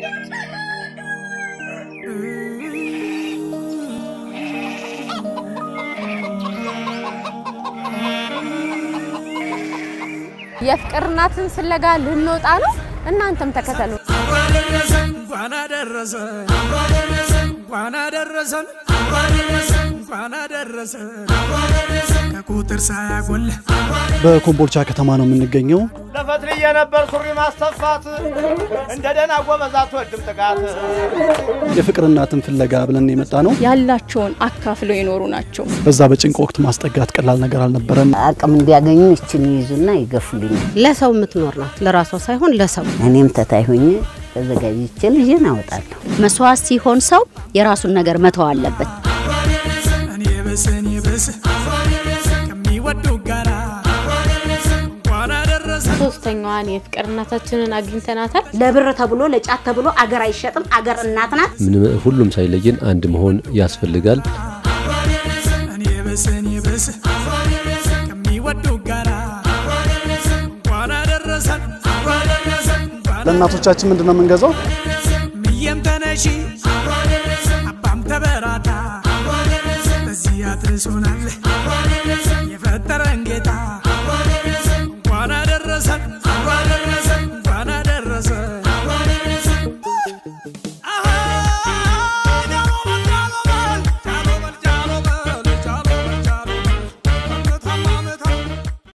የፍቅር እናትን ፍለጋ ልንወጣ ነው። እናንተም ተከተሉ። እንኳን አደረሰን እንኳን አደረሰን እንኳን አደረሰን ከቁጥር ሳያጎል በኮምቦልቻ ከተማ ነው የምንገኘው። ለፈትልዬ ነበር ሱሪ ማስተፋት እንደ ደህና ጎበዝ አትወድም ጥቃት የፍቅር እናትን ፍለጋ ብለን የመጣ ነው። ያላቸውን አካፍለው የኖሩ ናቸው። በዛ በጭንቅ ወቅት ማስጠጋት ቀላል ነገር አልነበረም። አቅም እንዲያገኙ ይችን ይይዙና ይገፉልኛል። ለሰው የምትኖር ናት፣ ለራሷ ሳይሆን ለሰው። እኔም ተታይ ሆኜ ተዘጋጅቼ ልጅን አወጣለሁ። መስዋዕት ሲሆን ሰው የራሱን ነገር መተው አለበት። እኔ ብስ እኔ ብስ ከሚወዱ ጋራ እንኳን አደረሰን ሶስተኛዋን የፍቅር እናታችንን አግኝተናታል። ለብር ተብሎ ለጫት ተብሎ አገር አይሸጥም። አገር እናት ናት። ምንም ሁሉም ሳይለየን አንድ መሆን ያስፈልጋል። እኔ ብስ እኔ ብስ ከሚወዱ ጋራ እንኳን አደረሰን ለእናቶቻችን ምንድን ነው የምንገዛው? ምየም ተነሺ